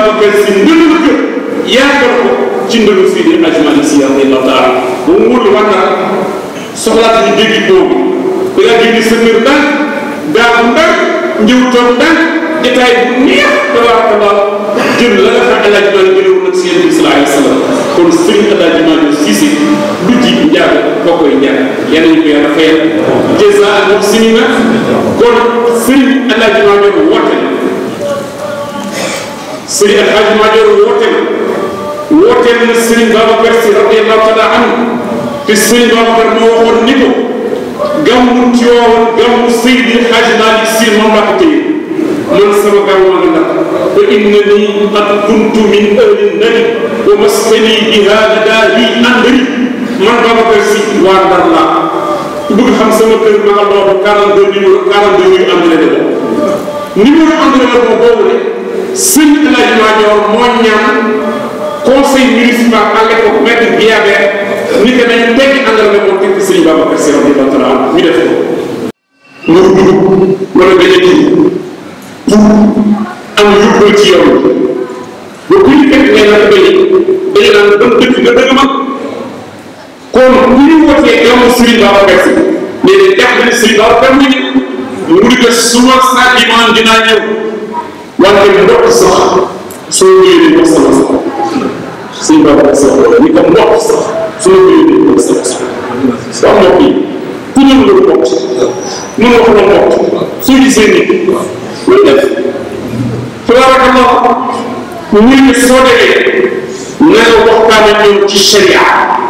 Babacar si ndënal ko yaatal ko ci ndënu Seydi Hadji Malick Sy radiyallahu taala ba mu wóor la wax soxlaat ñu dégg boobu da ngaa génne sa kër ndànk gaawu ndànk njëw toog ndànk détail bu neex tabarakallah jël la nga xam El Hadj Malick jëloon nag si yéen bi sallallahu alayhi wa sallam kon Serigne El Hadj Malick Cissé du ji njaag boo koy njaag yal nañu ko yàlla fayal jazaa al muhsinina kon Serigne El Hadj Malick woote na Serigne El Hadj Malick woote na wooteel na Serigne Babacar Sy radiyallahu taala anhu te Serigne Babacar moo waxoon ni ko gàmmu Tiwaawan gàmmu Seydi El Hadj Malick Sy moom laa ko téye man sama gàmmu ma nga ndax fa innani qad kuntu min ahli nari wa maskani biha ladahi andari man Babacar Sy waa Ndar laa ku bëgg xam sama kër ma nga loolu 42 numéro 42 yu am la numéro am la boobu boobu ne sëñ El Hadj Madior moo ñaan conseil municipal à l'époque maître Guillabert ni que nañ teggi àndal ne moo tekk sëñ Babacar Sy radiyallahu taala ñu def ko nga dugg wala dañu kii pour am yóbbal ci yow ba ku ñu fekk ngay naan bañ dañu naan ban dëkk nga dëgg mag kon bu ñu wootee gàmmu Serigne Babacar Sy léegi jàpp ne Serigne Babacar mu ngi mu di ko suma saa dimaan dinaa ñëw wante mbokk sax soo ñëwee di wax sama sax Serigne Babacar Sy ni ko mbokk sax soo ñëwee di wax sama sax wax mbokk yi ku ñëw nga mbokk mën nga ko mbokk soo gisee nit loolu def tabarakallah ñu ne soo demee na nga waxtaan ak ñoom ci sharia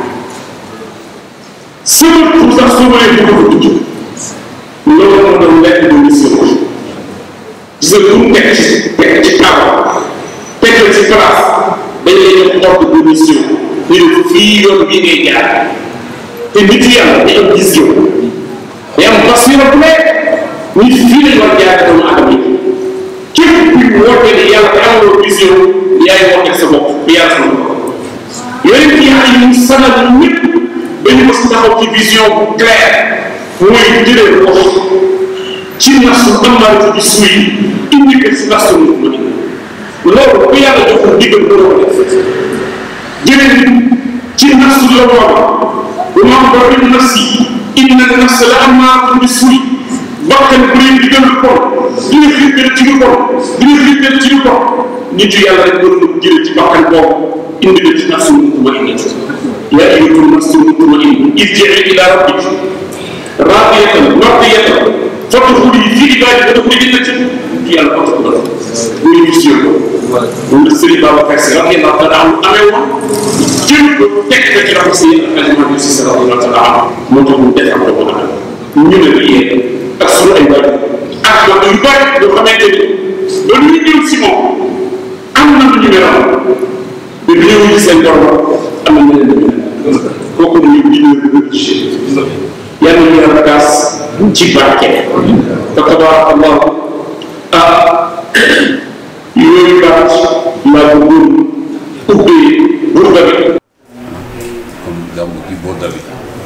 sama tur sax soo mënee dugg ko tudd loolu moo doon lekk de mission gis nga lu mu teg ci teg ci kaw teg la ci place dañ lay jox ordre de mission ñu ne fii yoon bii ngay jaar te nit yàlla day am vision day am basira bu nekk nit fii lañ war jaar doomu aadama yi képp kuy woote ne yàlla te amaloo vision yaay woote sa bopp bi yàlla sama bopp yooyu kii ay ñu sanal ñëpp dañu mos taxaw ci vision bu claire mooy jëlee wax ci nasu amaatu bi suy indi ko si nasu mu ma loolu bu yàlla joxul digal doo ko def jëlee ci nasu la booba bu ma ko bi nafsi inna nafsa la amaatu bi suy bakkan bu leen digal lu bon dina xiirtal ci lu bon dina xiirtal ci lu bon nit yu yàlla rek war na jëlee ci bakkan boobu indi ko ci nafsu mutmainna yaa ayyatuha nafsu mutmainna irji'i ila rabbiki raadiyatan mardiyatan fadkhuli fi ibaadi wadkhuli jannati ci yàlla ko ko def muy mission ko moom la Serigne Babacar Sy radiyallahu taala anhu amee woon jël ko teg ko ci loxo Seydi Hadji Malick Sy radiyallahu taala anhu moo tax mu defal ko ko ñu ne la yéen ak suñu ay bari ak wax yu bari yoo xamante ni ba ñu ñëw si moom am na lu ñu meloon te bi ñëw ci seen borom am na leneen lu ñu kooku ñu leader religieux yàlla ñu yàlla kaas ci barke fa tabarakallah ah yooyu baat laa bëggoon ubbee burda bi comme gàmmu gi burda bi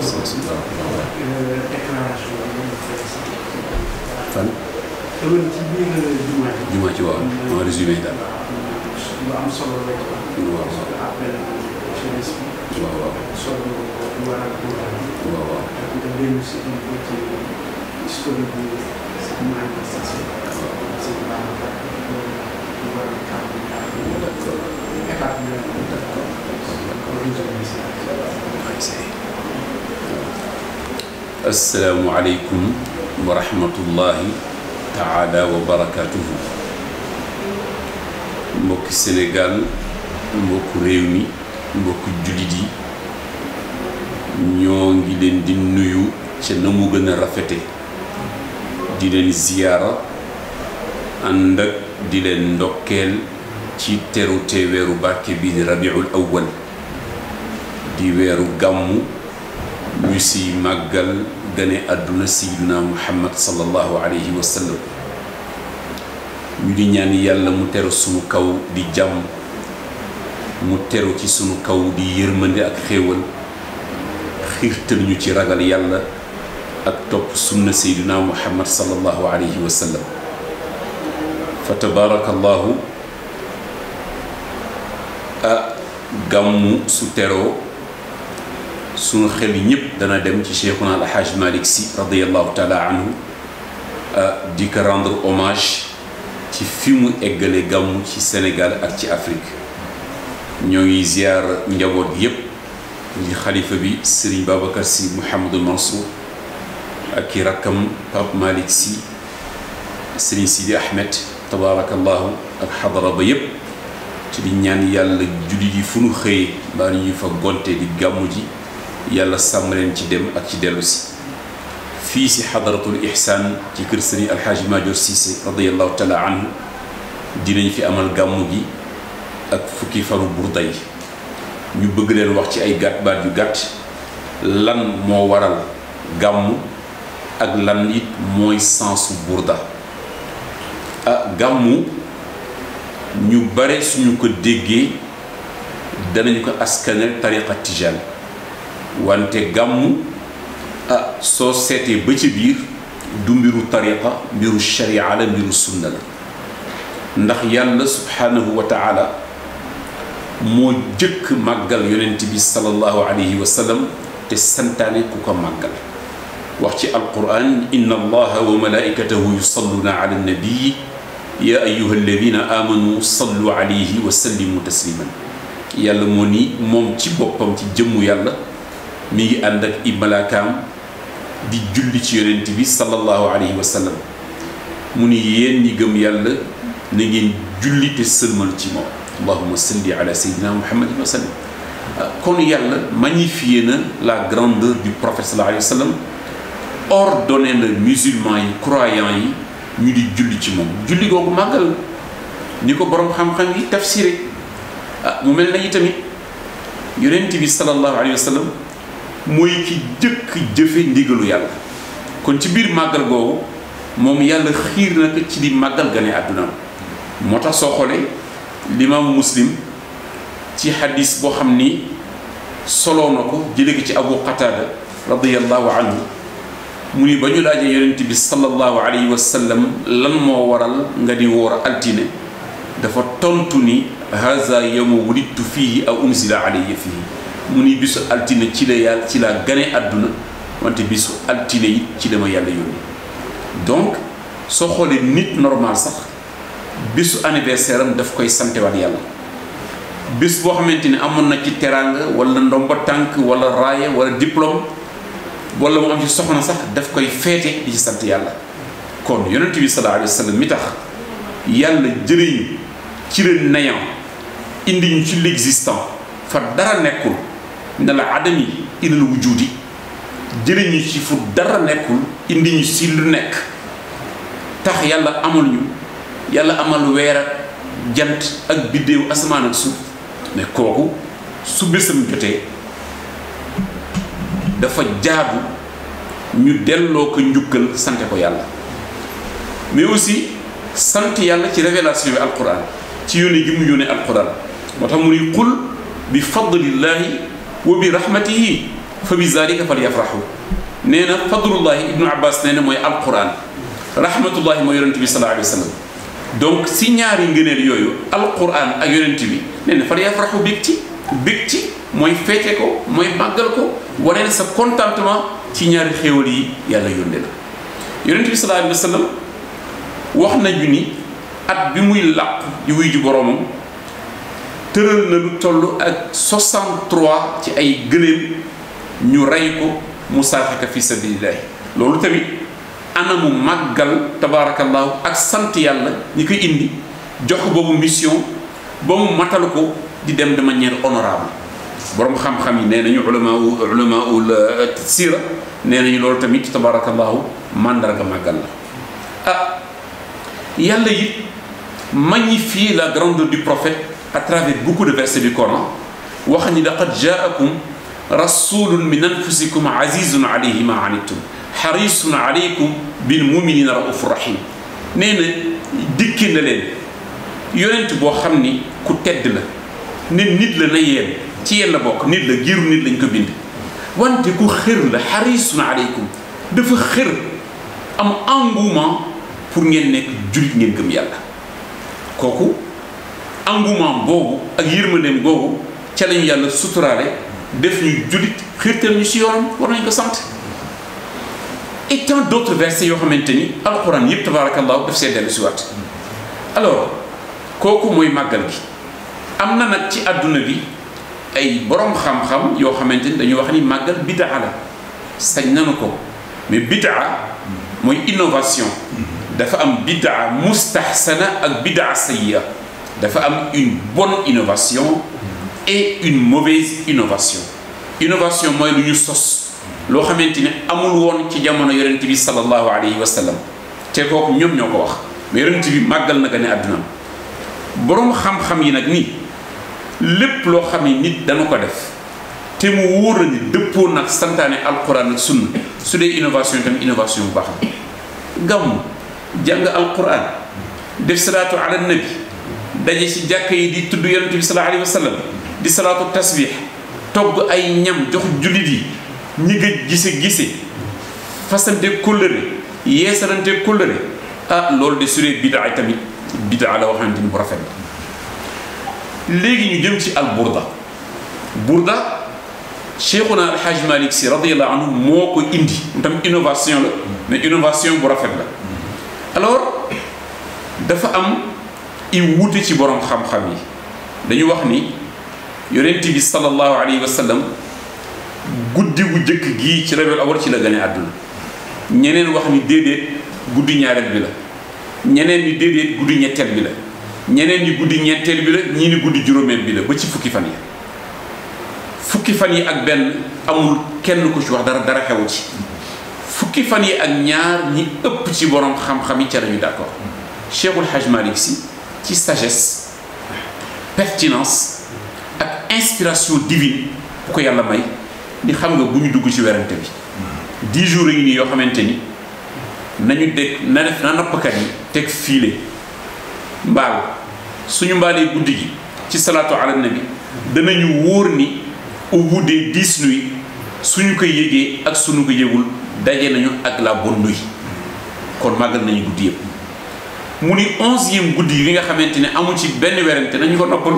fan jumaa ci waaw en résumé daal waaw waaw waaw waaw waaw asalaamualeykum wa rahmatullahi taala wa barakatuhu mbokki Sénégal mbokku réew mi mbokku jullit yi ñoo ngi leen di nuyu ca na mu gën a rafete di leen ziyaara ànd ak di leen ndokkeel ci terute weeru barke bi di rabiul awwal di weeru gàmmu ñu si màggal gane àdduna sayyiduna muhammad sallallahu alayhi wa sallam ñu di ñaan yàlla mu teru sunu kaw di jàmm mu teru ci sunu kaw di yërmande ak xéewal xiirtal ñu ci ragal yàlla ak topp sunna sayyiduna muhammad sallallahu alayhi wa sallam fa tabaarakallahu ah gàmmu su teroo sunu xel yi ñëpp dana dem ci cheikhuna alhaj malik si radiallahu taala anhu di ko rendre hommage ci fi mu eggale gàmmu ci Sénégal ak ci Afrique ñoo ngi ziar njaboot gi yëpp di xalifa bi Serigne Babacar si Mouhamadul Mansour ak i rakkam Pape Malick si Serigne Sidi Ahmed tabaarakallahu ak xadara ba yëpp ci di ñaan yàlla julli yi fu nu xëyee mbaa ñu fa gonte di gàmmu ji yàlla sàmm leen ci dem ak ci dellu si fii si xadaratul ihsaan ci kër sëriñ alxaaji Maajoor Siise radiallahu taala anhu dinañ fi amal gàmmu gi ak fukki fanu burda yi ñu bëgg leen wax ci ay gàtt baat yu gàtt lan moo waral gàmmu ak lan it mooy sensu burda ah gàmmu ñu bare suñu ko déggee danañ ko askanel tariqa tijaan wante gàmmu ah soo seetee ba ci biir du mbiru tariqa mbiru sharia la mbiru sunna la ndax yàlla subhanahu wa taala moo jëkk màggal yonent bi sallallahu alayhi wa sallam te santaane ku ko màggal wax ci alquran inna allaha wa malaikatahu yusalluna ala nabii ya ayuha alladina amanu sallu alayhi wa sallimu tasliman yàlla moo ni moom ci boppam ci jëmmu yàlla mi ngi ànd ak i malaakaam di julli ci yonent bi sallallahu alayhi wa sallam mu ni yéen ñi gëm yàlla na ngeen julli te sëlmal ci moom allahuma salli ala sayyidina muhammadin wa sallam kon yàlla magnifié na la grandeur du prophète sallallahu alayhi wa sallam ordonné na musulmans yi croyants yi ñu di julli ci moom julli googu màggal ni ko boroom xam-xam yi tafsiré ah mu mel na yi tamit yonent bi sallallahu alayhi wa sallam mooy ki jëkk jëfe ndigalu yàlla kon ci biir màggal googu moom yàlla xiir na ko ci di màggal gane àddunaam moo tax soo xoolee limaamu muslim ci xadis boo xam ni soloo na ko jële ko ci abu qatada radiallahu anhu mu ni ba ñu laajee yonent bi sallallahu alayhi wa sallam lan moo waral nga di woor altine dafa tontu ni haza yawma wulidtu fihi aw unzila alayya fihi mu ni bisu altine ci la yàlla ci la gane àdduna wante bisu altine it ci la ma yàlla yónni donc soo xoolee nit normal sax bisu anniversaire am daf koy santewaat yàlla bis boo xamante ni amoon na ci teraanga wala ndomba tànk wala raaya wala diplôme wala mu am ci soxna sax daf koy feete di ci sant yàlla kon yonent bi sallallahu alayhi wa sallam mi tax yàlla jëriñu ci le néant indi ñu ci l'existant fa dara nekkul ne la adami ilal wujudi jëriñu ci fu dara nekkul indi ñu si lu nekk tax yàlla amal ñu yàlla amal weer ak jant ak biddéew asamaan ak suuf mais kooku su bésam jotee dafa jaadu ñu delloo ko njukkal sante ko yàlla mais aussi sant yàlla ci révélation bi alquran ci yónne gi mu yónne alquran moo tax mu ni qul bi fadlillahi wa bi rahmatihi fa bi zalika fal yafrahu nee na fadlullahi ibnu abbas nee na mooy alquran rahmatullahi mooy yonente bi sallallahu alayhi wa sallam donc si ñaari ngëneel yooyu alquran ak yonent bi nee na fal yafrahu bég ci bég ci mooy feete ko mooy màggal ko wane sa contentement ci ñaari xéewal yi yàlla yónde la yonent bi sallallahu alayhi wa sallam wax nañu ni at bi muy làq di wuy ji boroomam tëral na lu toll ak 63 ci ay gëléem ñu rey ko mu saaxaka fi sabilillahi loolu tamit anamu màggal tabaarakallaahu ak sant yàlla ñi koy indi jox boobu mission ba mu matal ko di dem de manière honorable borom xam-xam yi nee nañu ulama ulama ul sira nee nañu loolu tamit tabaarakallaahu màndarga màggal la ah yàlla it magnifie la grandeur du prophète à travers beaucoup de versets du Coran wax ni laqad jaakum rasulun min anfusikum azizun alayhi ma anittum xarisun aleykum bil muminina raufur rahim nee na dikki na leen yonent boo xam ni ku tedd la ne nit la na yeen ci yéen la bokk nit la giiru nit lañ ko bind wante ku xër la xarisun aleykum dafa xër am engouement pour ngeen nekk jullit ngeen gëm yàlla kooku engouement boobu ak yërmandeem boobu ca lañu yàlla suturaale def ñu jullit xiirtal ñu si yoonam war nañ ko sant et tant d'autres versets yoo xamante ni alquran yëpp tabarakallahu daf see dellu si waat alors kooku mooy màggal gi am na nag ci àdduna bi ay borom xam-xam yoo xamante ni dañuy wax ni màggal bidaa la sañ nanu ko mais bidaa mooy innovation dafa am bidaa mustahsana ak bidaa sayya dafa am une bonne innovation et une mauvaise innovation innovation mooy lu ñu sos loo xamante ni amul woon ci jamono yonent bi sallallahu alayhi wa sallam te kooku ñoom ñoo ko wax mais yonent bi màggal na gane àdduna boroom xam-xam yi nag nii lépp loo xam ne nit dana ko def te mu wóor na ni dëppoo nag santaane alquran ak sunna su dee innovation tamit innovation bu baax la gàmm jàng alquran def salaatu ala nabi daje ci jàkka yi di tudd yonent bi sallallahu alayhi wa sallam di salaatu tasbih togg ay ñam jox jullit yi ñi nga gise gise fasante kóllëre yeesalante kóllëre ah loolu de su dee bidaa tamit bidaa la waxante ni bu rafet la léegi ñu jëm ci al burda burda cheikhuna alhaj malik si radiallahu anhu moo ko indi tam innovation la mais innovation bu rafet la alors dafa am i wuute ci borom xam-xam yi dañu wax ni yonent bi sallallahu alayhi wa sallam guddi gu jëkk gii ci rabiul awal ci la gane àdduna ñeneen wax ni déedéet guddi ñaareel bi la ñeneen ni déedéet guddi ñetteel bi la ñeneen ñi guddi ñetteel bi la ñii ni guddi juróomeel bi la ba ci fukki fan yi fukki fan yi ak benn amul kenn ku ci wax dara dara xewu ci fukki fan yi ak ñaar ñi ëpp ci borom xam-xam yi ca lañu d'accord Cheikhul Hajj Malik si ci sagesse pertinence ak inspiration divine bu ko yàlla may ni xam nga bu ñu dugg ci werante bi dix jours yi nii yoo xamante ni nañu dégg na def na nappkat yi teg fiile mbaal suñu mbaalee guddi gi ci salaatu ala nabi danañu wóor ni au bout des dix nuits suñu ko yégee ak suñu ko yégul daje nañu ak la bonne nuit kon màggal nañu guddi yëpp mu ni onzième guddi yi nga xamante ne amul ci benn werante nañu ko noppalu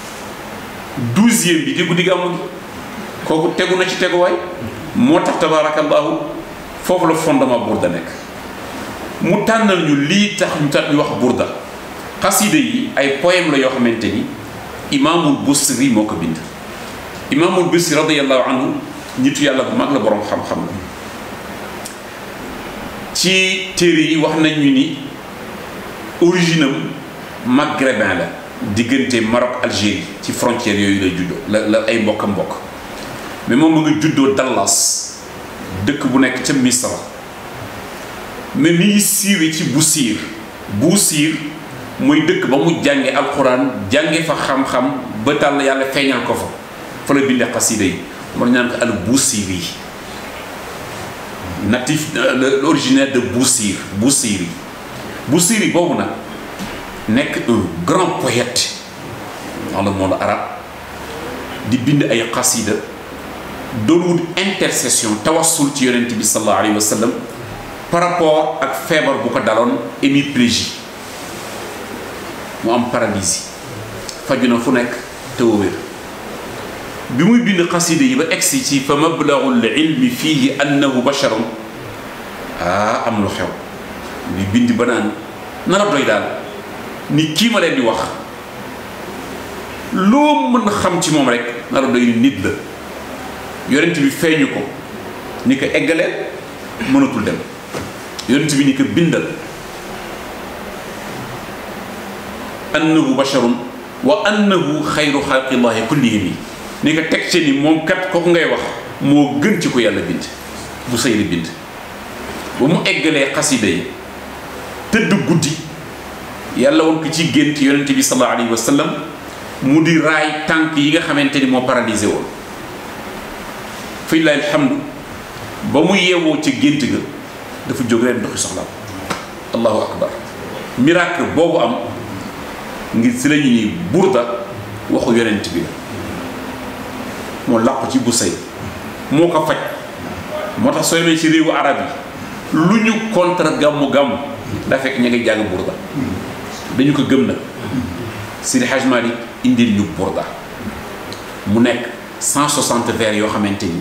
douzième bi di guddi gi amul kooku tegu na ci teguwaay moo tax tabarakallahu foofu la fondement burda nekk mu tànnal ñu lii tax ñu tax ñu wax burda xasida yi ay poème la yoo xamante ni imaamul busri moo ko bind imaamul busri radiallahu anhu nitu yàlla bu mag la boroom xam-xam la ci téere yi wax nañ ñu ni origine am maghrébin la diggante Maroc Algérie ci frontière yooyu la juddoo la la ay mbokk a mbokk mais moom mu nga juddoo Dallas dëkk bu nekk ca Misra mais mi ngi siiwee ci Busiir Busiir mooy dëkk ba mu jànge alxuraan jànge fa xam-xam ba tàll yàlla feeñal ko fa fa la bindee xasida yi moo ñaan ko al Busiiri natif l'originaire de Busiir Busiiri Busiiri boobu nag nekk un grand poète dans le monde arabe di bind ay xasida doon wut intercession tawassul ci yonent bi sallallahu alayhi wa sallam par rapport ak feebar bu ko daloon hémiplégie mu am paralysie faju na fu nekk te wér bi muy bind xasida yi ba egsi ci fa mablagul ilmi fihi annahu basharun ah am lu xew li bind ba naan na la doy daal ni kii ma leen di wax loo mën xam ci moom rek na la doy ni nit la yonent bi feeñu ko ni ko eggaleel mënatul dem yonent bi ni ko bindal annahu basharun wa annahu xayru xalqillahi kullihim yi ni ko teg ci ni moom kat kooku ngay wax moo gën ci ko yàlla bind bu sëy bind ba mu eggalee xasida yi tëdd guddi yàlla woon ko ci gént yonent bi sallallahu alayhi wa sallam mu di raay tànk yi nga xamante ni moo paralysé woon fi lillahi alhamdu ba mu yeewoo ca gént ga dafa jóg leen doxi soxlaam allahu akbar miracle boobu am ngir si la ñu ni burda waxu yonent bi la moo làqu ci bu sëy moo ko faj moo tax soo demee ci réewu arab yi lu ñu contre gàmmu gàmmu daa fekk ña ngi jàng burda dañu ko gëm nag Seydi Hadj Malick indil ñu burda mu nekk 160 vers yoo xamante ni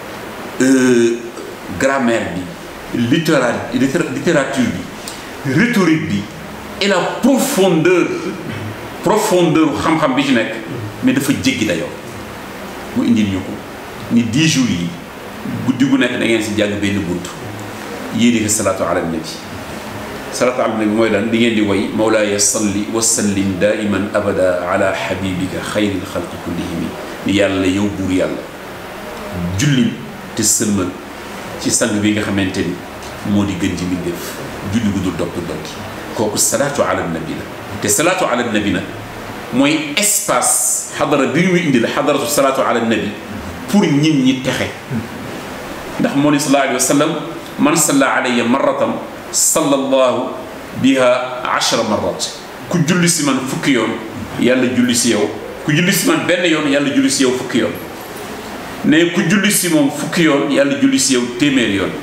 grammaire bi littéra littérature bi rhétorique bi et la profondeur profondeur xam-xam bi ci nekk mais dafa jéggi dayoo mu indil ñu ko ni 10 jours yi guddi gu nekk da ngeen si jàng benn bunt yéene ko salaatu ala nabi salaatu ala nabi mooy lan di ngeen di woy mawlaaya salli wa sallim daiman abada ala habibika xayril xalqi kullihimi ni yàlla yow buur yàlla julli te sëlmal ci sang bi nga xamante ni moo di gën ci mbindéef julli gu dul dokk dokki kooku salaatu ala nabi la te salaatu ala nabi nag mooy espace xadara bi ñu indi la xadaratu salaatu ala nabi pour nit ñi texe ndax moo ni sallallahu alayhi wa sallam man salla alayya marratan sallallahu biha ashra marrat ku julli si man fukki yoon yàlla julli si yow ku julli si man benn yoon yàlla julli si yow fukki yoon ne ku julli si moom fukki yoon yàlla julli si yow téeméeri yoon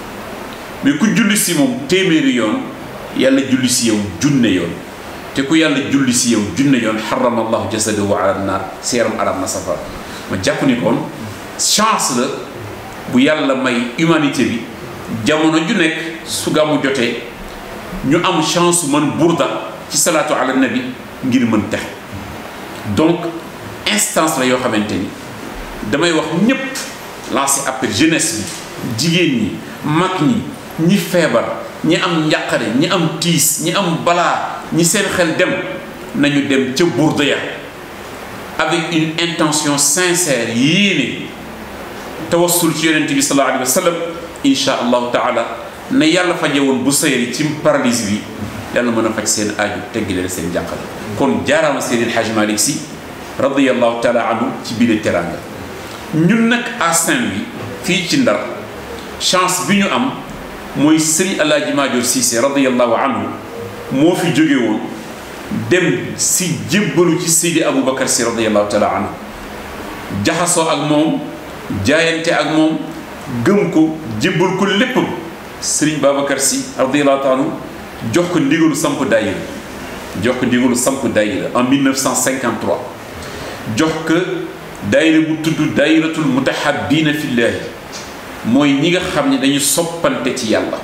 mais ku julli si moom téeméeri yoon yàlla julli si yow junne yoon te ku yàlla julli si yow junne yoon xarama allahu jasadahu ala naar si yaram aram na safara ma jàpp ni kon chance la bu yàlla may humanité bi jamono ju nekk su gàmmu jotee ñu am chance man burda ci salaatu ala nabi ngir mën texe donc instance la yoo xamante ni damay wax ñépp lancer appel jeunesse bi jigéen ñi mag ñi ñi feebar ñi am njàqare ñi am tiis ñi am balaa ñi seen xel dem nañu dem ca burda ya avec une intention sincère yéene tawassul ci yonent bi sallallahu alayhi wa sallam insha allahu taala na yàlla faje woon bu sayri ci paralysie bi yàlla mën a faj seen aaju teggi leen seen jànqale kon jaaraama Seydil Hadj Malick Sy radiallahu taala anhu ci biir teranga ñun nag à Saint-Louis fii ci Ndar chance bi ñu am mooy Serigne Alaaji Maajoor Cissé radiallahu anhu moo fi jóge woon dem si jébbalu ci Seydi Aboubacar Sy radiallahu taala anhu jaxasoo ak moom jaayante ak moom gëm ko jébbal ko lépp Serigne Babacar Sy radiallahu taala anhu jox ko ndigalu samp daayira jox ko ndigalu samp daayira en 1953 jox ko daayira bu tudd daayiratul mutahabbina fillahi mooy ñi nga xam ne dañu soppante ci yàlla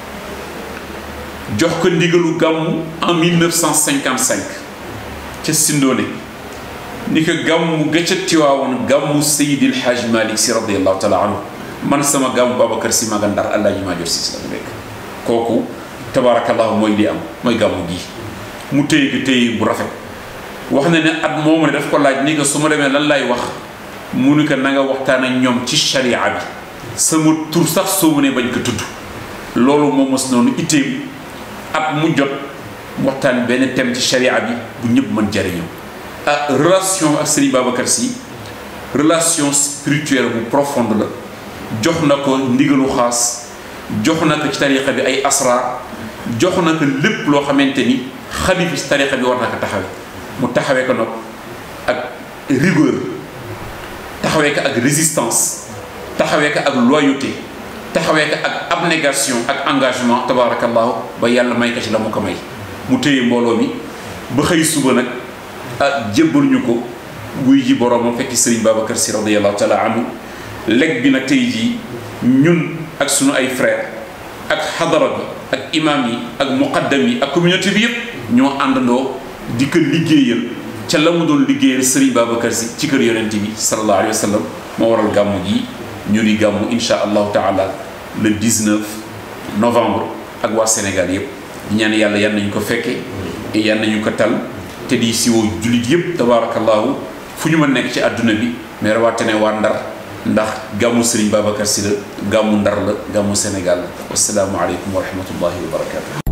jox ko ndigalu gàmmu en 1955 ca Sindoone ni ko gàmmu ga ca Tiwaawoon gàmmu Seydil Hadj Malick Sy radiallahu taala anhu man sama gàmmu Babacar Sy maga Ndar Alaaji Maajoor Sy la nekk kooku tabaarakallahu mooy li am mooy gàmmu gi mu téye ko téye bu rafet wax na ne at moomu ne daf ko laaj ni ko su ma demee lan lay wax mu ni ko na nga waxtaan ak ñoom ci sharia bi sama tur sax soo mu ne bañ ko tudd loolu moom mos noonu itteem at mu jot waxtaan benn thème ci sharia bi bu ñëpp mën jariñoo ah relation ak Serigne Babacar Sy relation spirituelle bu profonde la jox na ko ndigalu xaas jox na ko ci tariqa bi ay asrar jox na ko lépp loo xamante ni xalifi ci tariqa bi war na ko taxawe mu taxawee ko nag ak rigueur taxawee ko ak résistance taxawee ko ak loyauté taxawee ko ak abnégation ak engagement tabarakallahu ba yàlla may ko ci la mu ko may mu téye mbooloo mi ba xëy suba nag ah jébbal ñu ko wuy ji boroomam fekki Serigne Babacar Sy radiallahu taala anhu leg bi nag tey jii ñun ak sunu ay frères ak xadara bi ak imam yi ak muqaddam yi ak communauté bi yëpp ñoo àndandoo di ko liggéeyal ca la mu doon liggéeyal Serigne Babacar Sy ci kër yonent bi sallallahu alayhi wa sallam moo waral gàmmu gi ñu di gàmmu insha allahu taala le 19 novembre ak waa Sénégal yëpp ñaan yàlla yan nañu ko fekke yan nañu ko tal te di siwoo jullit yëpp tabarakallahu fu ñu ma nekk ci àdduna bi mais rawatina waa Ndar ndax gàmmu Serigne Babacar Sy la gàmmu Ndar la gàmmu Sénégal la wasalaamu aleykum wa rahmatullahi wa barakatu